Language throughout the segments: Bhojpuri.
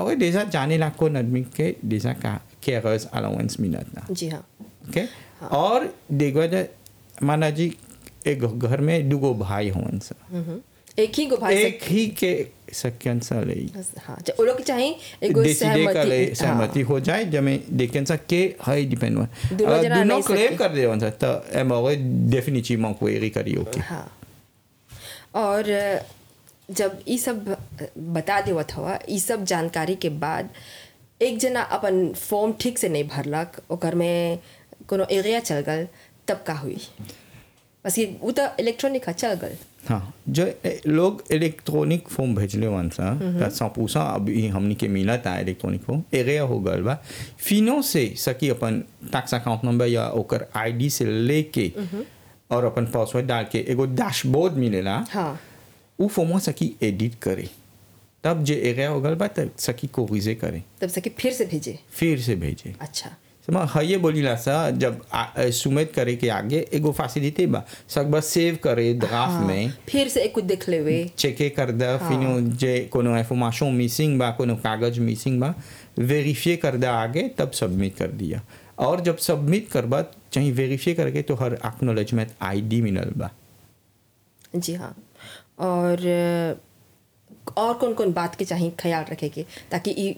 और déjà जाने ला कौन आदमी के déjà का केयरर्स अलाउंस मिलत ना जी हाँ ओके और देखो जा माना जी एक घर में दुगो भाई होवन सा हम्म। एक ही को भाई एक ही के सक्यन सा ले से हाँ ज- वो लोग चाहे एगो डिसीडे कर ले सहमति सहमति हो जाए जमे देखें सा के है डिपेंड हुआ दोनों अगर जना दोनों नहीं क्लेम सके। कर दे वन सा तो एम और डेफिनेटली क्वेरी करी ओके हाँ और अ, जब ई सब बता देवत हवा ई सब जानकारी के बाद एक जना अपन फॉर्म ठीक से नहीं भरलक ओकर में कोनो एरिया चल गल तब का हुई बस ये वो तो इलेक्ट्रॉनिक है चल गल हाँ जो ए- लोग इलेक्ट्रॉनिक फॉर्म भेजले वन सा त सौ पूसा अभी हमनी के मिला था इलेक्ट्रॉनिक फॉर्म एरिया हो गल बा फिनो से सकी अपन टैक्स अकाउंट नंबर या ओकर आईडी से लेके और अपन पासवर्ड डाल के एगो डैशबोर्ड मिलेला हाँ उ फॉर्म सकी एडिट करे तब जे एरिया हो गल बा तब सकी कोरिजे करे तब से कि फिर से भेजे फिर से भेजे अच्छा समा हये बोलीला सा जब सुमेत करे के आगे एगो फैसिलिटी बा सकबा सेव करे ड्राफ्ट में फिर से एक कुछ देख लेवे चेके कर दा फिनो जे कोनो इंफॉर्मेशन मिसिंग बा कोनो कागज मिसिंग बा वेरीफाई कर दा आगे तब सबमिट कर दिया और जब सबमिट करबा चाहे वेरीफाई करके तो हर एक्नोलेजमेंट आईडी मिलल बा जी हाँ और अ, और कौन कौन बात के चाहिए ख्याल रखे के ताकि ई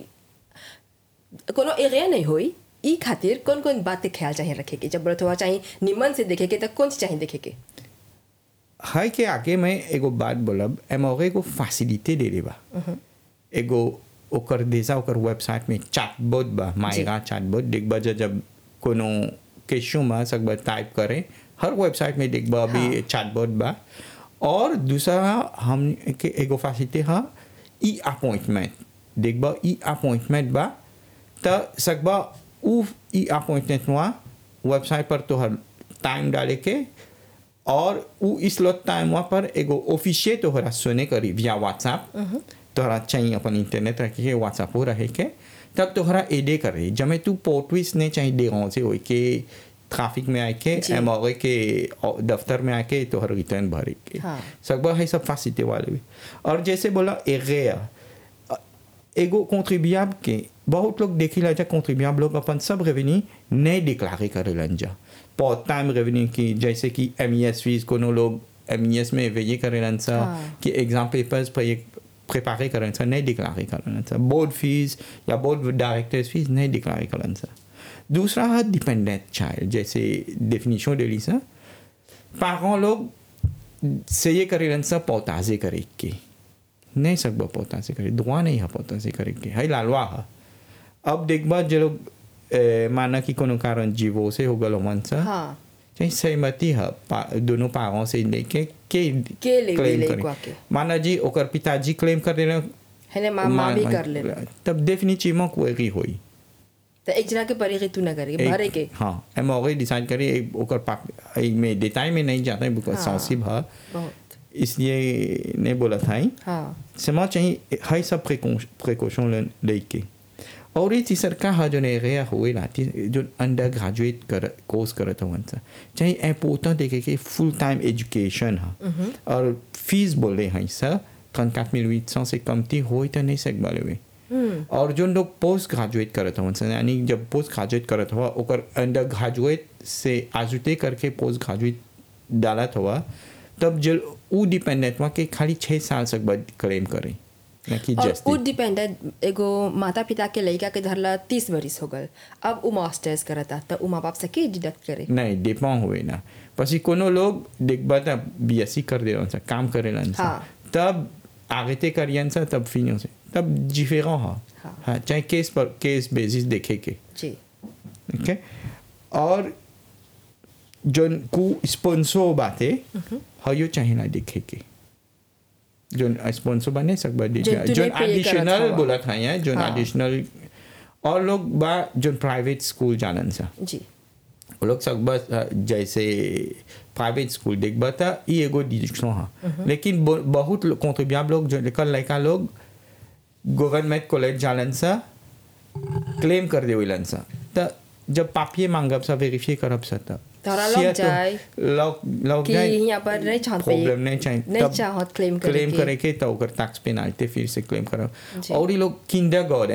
कोनो एरिया नहीं होई ई खातिर कौन कौन बात के ख्याल चाहिए रखे के जब बड़त हुआ चाहिए निमन से देखे के तो कौन सी चाहिए देखे के हाय के आगे मैं एगो बात बोलब एमओ एगो फैसिलिटी दे दे बा एगो ओकर देसा ओकर वेबसाइट में चैटबॉट बा मायरा चैटबॉट देखबा जा जब कोनो क्वेश्चन बा सकबा टाइप करे हर वेबसाइट में देखबा अभी चैटबॉट बा और दूसरा हम के एगो फैसिलिटी हा ई अपॉइंटमेंट देखबा ई अपॉइंटमेंट बा त सकबा उ ई अपॉइंटमेंट हुआ वेबसाइट पर तोहर टाइम डाले के और उ इस लोट टाइम वहाँ पर एगो ऑफिशियल तोहरा सुने करी विया व्हाट्सएप तोहरा चाहिए अपन इंटरनेट रखे के व्हाट्सएप हो रहे के तब तोहरा एडे करे जमे तू पोर्टविस नहीं चाहिए दे से हो के ट्रैफिक में आके जी। एम के दफ्तर में आके तोहर रिटर्न भरे के हाँ। सकबा है सब फैसिलिटी वाले भी और जैसे बोला एरिया एगो कॉन्ट्रीब्यूएबल के बहुत लोग देखिला जा कॉन्ट्रीब्यूएबल लोग अपन सब रेवेन्यू नहीं डिक्लारे करेलन जा पार्ट टाइम रेवेन्यू की जैसे कि एम ई एस फीस कोनो लोग एम ई एस में वेये करेलन सा हाँ। कि एग्जाम पेपर्स पर एक प्रिपेयर करें सा नहीं डिक्लारे करें सा बोर्ड फीस या बोर्ड डायरेक्टर्स फीस नहीं डिक्लारे करें सा दूसरा है डिपेंडेंट चाइल्ड जैसे डेफिनेशन दे ली सा पारों लोग से ये करेलन सा पौताजे करे के नहीं सकबा पौताजे करे दुआ नहीं है पौताजे करे के है लालवा है अब देखबा जो लोग ए, माना कि कोनो कारण जीवो से हो गल मन सा हाँ चाहे सहमति है पा, दोनों पारों से लेके के के ले claim ले करे। को आके। माना जी ओकर पिताजी क्लेम कर देना है ना माँ माँ भी कर ले तब डेफिनेटली क्वेरी होई तो एक जना के परे तू ना करे एक- भरे के हाँ एम ऑलरेडी डिसाइड करे एक ओकर पाप एक में डिटेल में नहीं जाता है बिकॉज हाँ। सेंसिटिव है बहुत इसलिए नहीं बोला था ही हाँ समा चाहिए हाई सब प्रिकॉशन लेके और ये सरकार हा जो एरिया हुए लाती जो अंडर ग्रेजुएट कर कोर्स करत हवन सा चाहे इम्पोर्टेंट देखे कि फुल टाइम एजुकेशन हा और फीस बोले हैं सर ट्रन quatre mille huit cent से कमती हो तो नहीं सक बाले हुए और जो लोग पोस्ट ग्रेजुएट करत हवन सा यानी जब पोस्ट ग्रेजुएट करत हुआ ओकर अंडर ग्रेजुएट से आजुते करके पोस्ट ग्रेजुएट डालत हुआ तब जब उ डिपेंडेंट हुआ कि खाली छः साल तक बाद क्लेम करे ना कि और जस्ट उ डिपेंडेंट एगो माता पिता के लड़का के धरला तीस बरिस हो गल अब उ मास्टर्स करता तो उ माँ बाप से के डिडक्ट करे नहीं डिपेंड हुए ना પછી कोनो लोग देखबा तब बीएससी कर दे सा काम करेलन सा हाँ। तब आगे करियन सा तब फिनो से तब डिफरेंट हा हाँ। हाँ चाहे केस पर केस बेसिस देखे के जी ओके और जोन को स्पॉन्सर बाते हयो चाहिए ना देखे के जोन स्पॉन्सर बने सकबा दे जोन तूने जोन pay करत एडिशनल हवा। बोला था यहाँ जोन हाँ। एडिशनल और लोग बा जोन प्राइवेट स्कूल जानन सा जी वो लोग सब बस अ, जैसे प्राइवेट स्कूल देखबा था ये एगो डिजिटल हाँ लेकिन ब- बहुत कॉन्ट्रीब्यूएबल लोग जो लेकर लड़का लोग गवर्नमेंट कॉलेज जालन सा क्लेम कर देवेलन सा त जब पापिये मांगब सा वेरीफाई करब सा तब तोरा लग सिया तो जाए लग लग कि जाए यहाँ पर नहीं चाहत पे- प्रॉब्लम नहीं चाहिए नहीं तब चाहत claim करे क्लेम के। करे के तो ओकर टैक्स पेनाल्टी फिर से क्लेम करब जी। और ये लोग किंडर